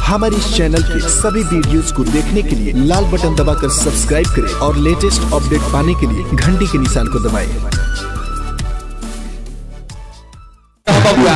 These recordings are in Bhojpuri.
हमारे इस चैनल के सभी वीडियोस को देखने के लिए लाल बटन दबाकर सब्सक्राइब करें और लेटेस्ट अपडेट पाने के लिए घंटी के निशान को दबाएं। बबुआ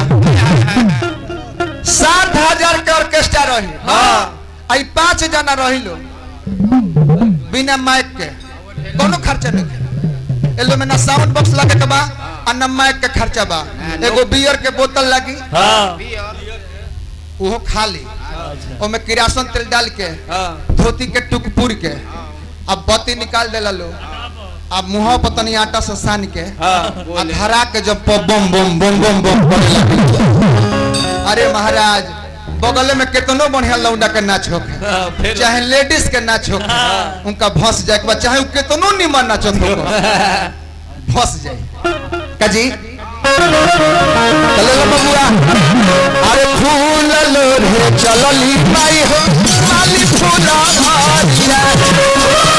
सात हजार के ऑर्केस्ट्रा रही हाँ आई पांच जना रही लो बिना माइक के कोनो खर्चा नहीं एलो में ना साउंड बॉक्स लगे के बा आ ना माइक के खर्चा बा एगो बियर के बोतल लगी हाँ उहो खाली ओमे किरासन तेल डाल के धोती के टुक पुर के अब बत्ती निकाल देला लो अब मुंह पर तनी आटा से सान के आ धरा के जब प- बम बम बम बम बम करे लगी अरे महाराज बगल में कितनो बढ़िया लौंडा के नाच होके फिर चाहे लेडीज के नाच होके उनका भस जाए के बाद चाहे उ कितनो निमन नाचत हो भस जाए काजी चलो लो बबुआ अरे फूल लो रे चलली माई हो माली फूला भारिया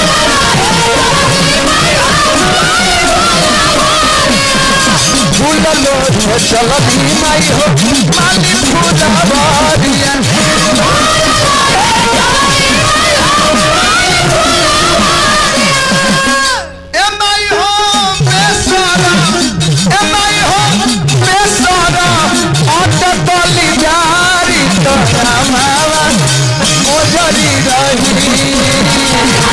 फूल लो रे चलली माई हो माली फूला भारिया ए माई हो बेसारा ए माई हो बेसारा अट तली जारी तोरा मावा ओजरी रही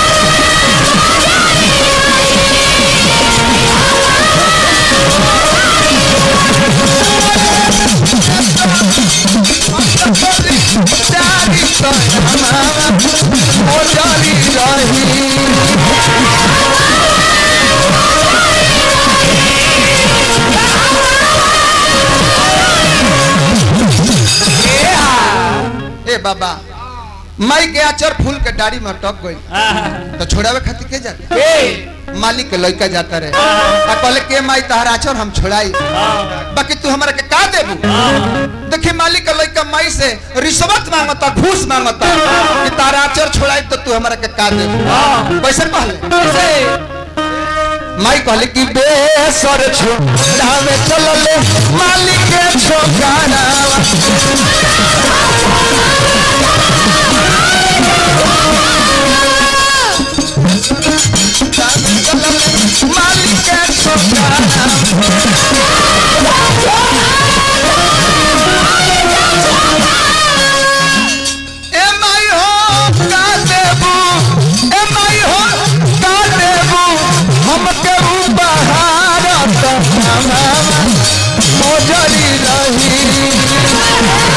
जारी तोरा मावा ओजरी रही ए बाबा माई के आचर फूल के डाड़ी में अटक गई तो छोड़ावे खातिर के जाते मालिक के लड़का जाता रहे आ कहले के माई तहरा आचर हम छोड़ाई बाकी तू हमरा के का देबू देखी मालिक के लड़का माई से रिश्वत मांगता घूस मांगता कि तारा आचर छोड़ाई तो तू हमरा के का देबू कैसे कहले माई कहले कि बेसर छोड़ावे चलले मालिक के छोकाना मालिक के छोकाना ए माई हो का देबू ए माई हो का देबू हमके उपहार त हमारा मोजरी रही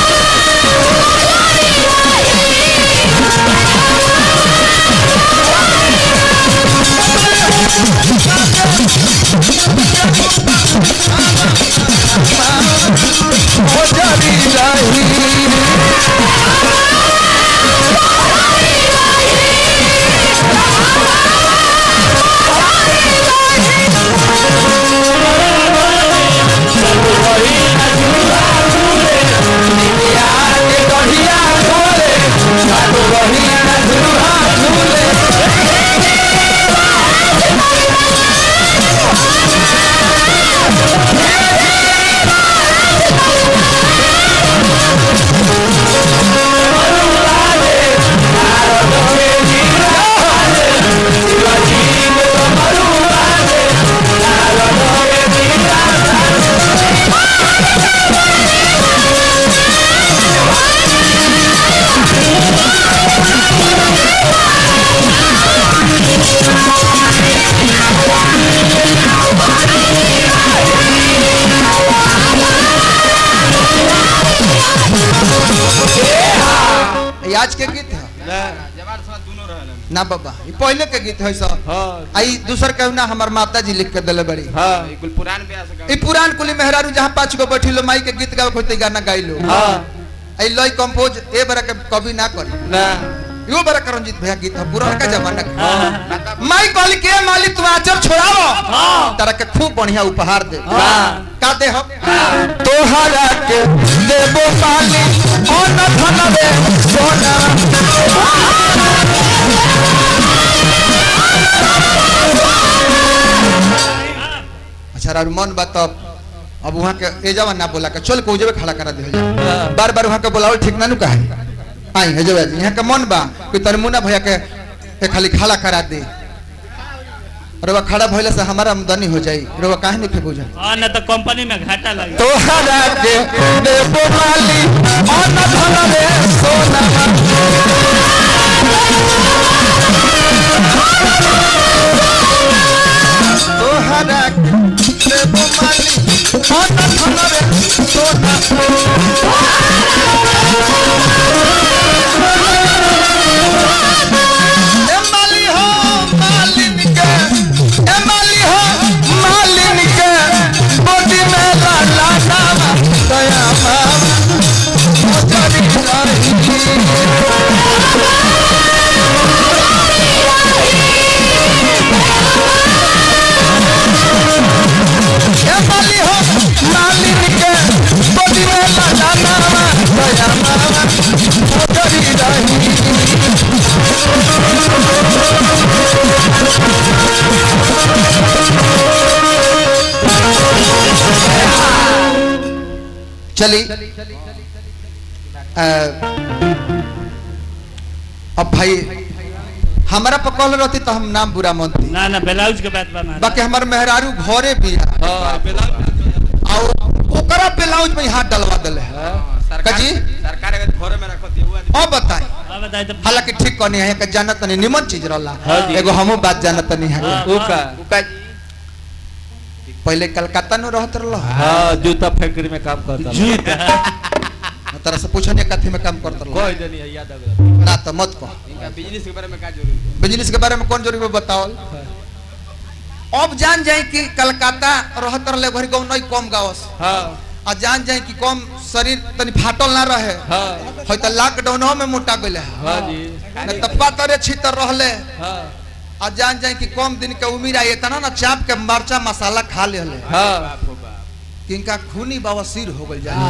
मोजरी रही ये आज के गीत है ना बाबा ये पहले के गीत है सब आई दूसर कहू ना हमार माता जी लिख के दिले बड़ी पुरान ब्याह ई पुरान कुली मेहरारू जहाँ पाँच गो बैठी लो माई के गीत गावे खोते गाना गाई लो आई लय कंपोज ए बरा के कभी ना करी यो बरा कर रंजीत भैया गीत है पुराना का जमाना का माई कहली के माली तू आचर छोड़ाओ तारा के खूब बढ़िया उपहार दे का दे हम तोहरा के देबो माली ओ न धन दे सोना अच्छा रारू मन बा तब अब वहाँ के एजावा ना बोला के चल के उजबे खड़ा करा दे बार बार वहाँ के बोलावल ठीक ना नु काहे आई एजबे यहाँ के मन बा कि तरमुना भैया के ए खाली खड़ा करा दे रवा खड़ा भइले से हमारा आमदनी हो जाई रवा काहे नहीं फेंकू जा हाँ न तो कंपनी में घाटा लगे तोहरा के देबो माली अन धन रे सोना तोहरा के देबो माली अन धन रे सोना ए माली हो मालिन के ए माली हो मालिन के बॉडी में लाला नामा दया मामा मोजरी रही ए माली हो मालिन के बॉडी में लाला नामा दया मामा मोजरी रही चली अ, अब भाई हमारा पकड़ रहती तो हम नाम बुरा मानती ना ना ब्लाउज के बात बना बाकी हमारे मेहरारू घरे भी है और ओकरा ब्लाउज में हाथ डलवा दिले है काजी? सरकार अगर घरे में रखत है वो आदमी अब बताई अब बताए तो हालांकि ठीक कहनी है कि जानत नहीं निमन चीज रहला हाँ जी। एगो हमू बात जानत नहीं है हाँ। ऊ का ऊ का जी पहले कलकत्ता में रहत रहला हाँ जूता फैक्ट्री में काम करता जूता तरह से पूछने कथी में काम करत रहला कोई नहीं है, याद आ गया ना तो मत कह इनका बिजनेस के बारे में का जरूरी है बिजनेस के बारे में कौन जरूरी बताओ अब जान जाए कि कलकत्ता रहत रहे घरी गाँव नहीं कम गावस हाँ आ जान जाए कि कम शरीर तनी फाटल ना रहे हाँ है तो लॉकडाउन में मोटा गए है हाँ जी न तप्पा तरे छितर रहले हाँ आ जान जाए कि कम दिन के उम्र आई इतना ना चाप के मरचा मसाला खा ले हले हाँ बाप रे बाप कि इनका खूनी बवासीर हो गल जाए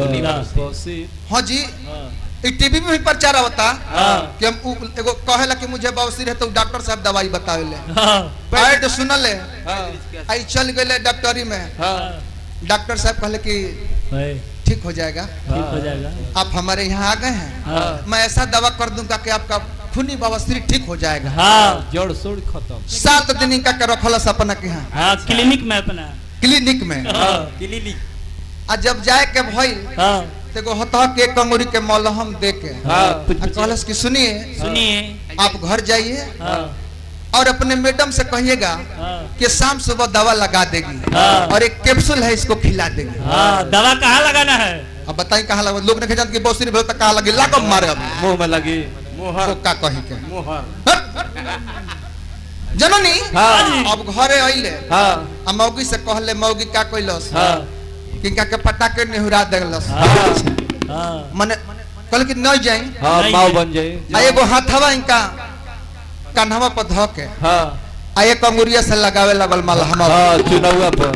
हाँ जी हाँ ई टीवी में भी प्रचार होता हाँ कि हम उ- एगो कहेला कि मुझे बवासीर है तो डॉक्टर साहब दवाई बतावेले हाँ ऐड सुनले हाँ आई चल गए डॉक्टरी में हाँ डॉक्टर साहब कहले कि भाई ठीक हो जाएगा ठीक हो जाएगा आप हमारे यहाँ आ गए हैं हाँ मैं ऐसा दवा कर दूंगा कि आपका खूनी बवासीर ठीक हो जाएगा हाँ जड़ सोड़ खत्म सात दिन इनका के रखल अपना के यहाँ हाँ क्लिनिक में अपना क्लिनिक में हाँ क्लिनिक आ जब जाए के भइल हाँ तो एगो हतह के कंगुरी के मलहम दे के हाँ आ कहलस कि सुनिए सुनिए आप घर जाइए हाँ और अपने मैडम से कहिएगा हाँ कि शाम सुबह दवा लगा देगी हाँ। और एक कैप्सूल है इसको खिला देगी हाँ दवा कहाँ लगाना है अब बताई कहाँ लगा लोग नहीं जानते कि बहुत सी भेल कहाँ लगी लागो मारे अब मुंह में लगी मोहर का कही के मोहर जननी हाँ अब घरे अइले हाँ आ मौगी से कहले मौगी का कइलस हाँ किनका के पटाके नेहुरा देलस हाँ हाँ मने कहल कि नहीं जाई हाँ नहीं माँ है। बन जाए आ एगो हाथवा इनका कान्हवा पर धो के हाँ आ एक अंगुरिया से लगावे लगल मलहम हाँ चुनावा पर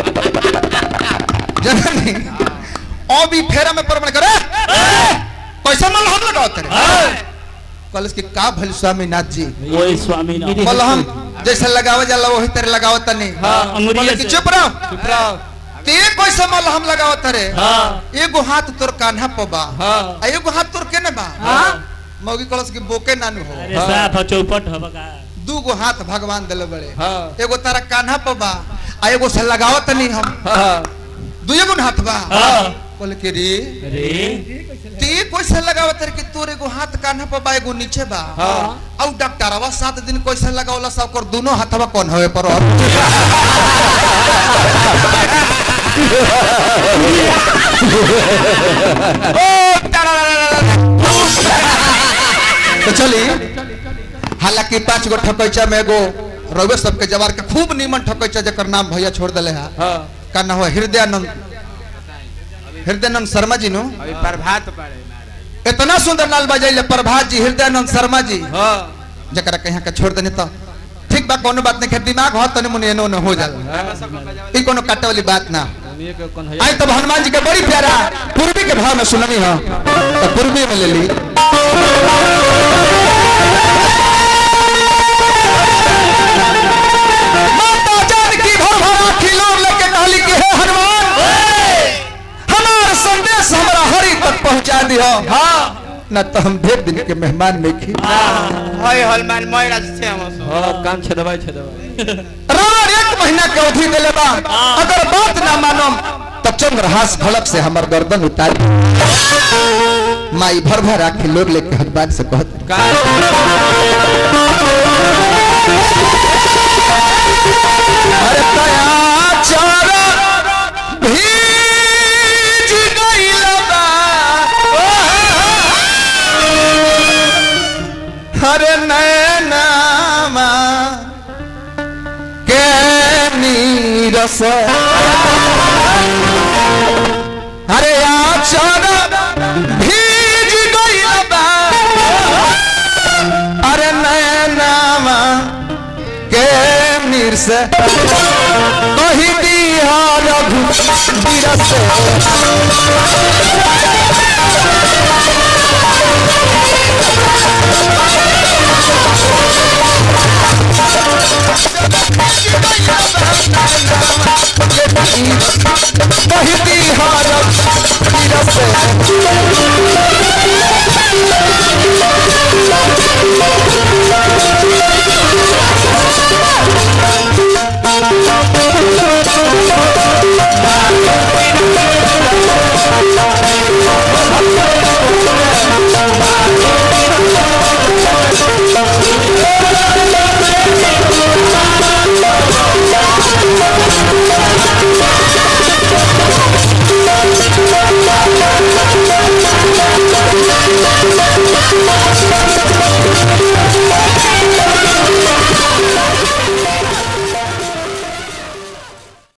जननी ओ भी फेरा में परमण करे कैसा मलहम लगाओ तेरे कहलस कि का भइल स्वामीनाथ जी वही स्वामी नाम मलहम जैसे लगावे जाला वही तरह लगाओ तनी हाँ अंगुरिया कहले कि से चुप रहो चुप रहो ते कैसे मलहम लगाओ तेरे हाँ एगो हाथ तोर कान्हा पर बा हाँ आ एगो हाथ तोर केने बा हाँ मौगी कहलस कि बोके नानू हो अरे साफ हो चौपट हो बका दू गो हाथ भगवान दिले बड़े हाँ एगो तारा कान्हा पर बा आ एगो से लगाओ तनी हम हाँ दुए गो हाथ बा हाँ बोले कि रे अरे ते कैसे लगाओ तेरे कि तोर एगो हाथ कान्हा पर बा एगो नीचे बा हाँ औ डॉक्टरवा सात दिन कैसे लगावला सब कर दोनों हाथवा कौन होए पर तो चली हालांकि पांच गो ठकैचा में एगो रवे सबके जवार के खूब नीमन ठकैचा जकर नाम भैया छोड़ दिले है हाँ का नाम है हृदयानंद हृदयानंद शर्मा जी नु अभी प्रभात पड़े महाराज इतना सुंदर नाल बजैले प्रभात जी हृदयानंद शर्मा जी हाँ जकरा कहीं के छोड़ देने तो ठीक बा कोनो बात नहीं दिमाग हो तने मुने एनो न हो जाला हमें सबको बजावे ई कोनो काटे वाली बात ना उन्हीं के कौन है आई तब हनुमान जी के बड़ी प्यारा पूर्वी के भाव में सुननी हो तो पूर्वी में ले ली माता जानकी भर भरा खिलौन लेके कहली कि हे हनुमान ना तो हम ढेर दिन के मेहमान में खी হয় হলমান ময়রা से हम हाँ कान छेदवाई छेदवाई रावण एक महीना के अवधि दिले बा अगर बात ना मानो तो चंद्रहास भड़क से हमर गर्दन उतार माई भर भर आके लोग लेके हनुमान से कहत अरे तया चारा भीज गइल बा अरे नैनामा के नीरस अरे आचारा भीज गइल बा अरे नैनामा के नीरस कही दिया रघु वीरस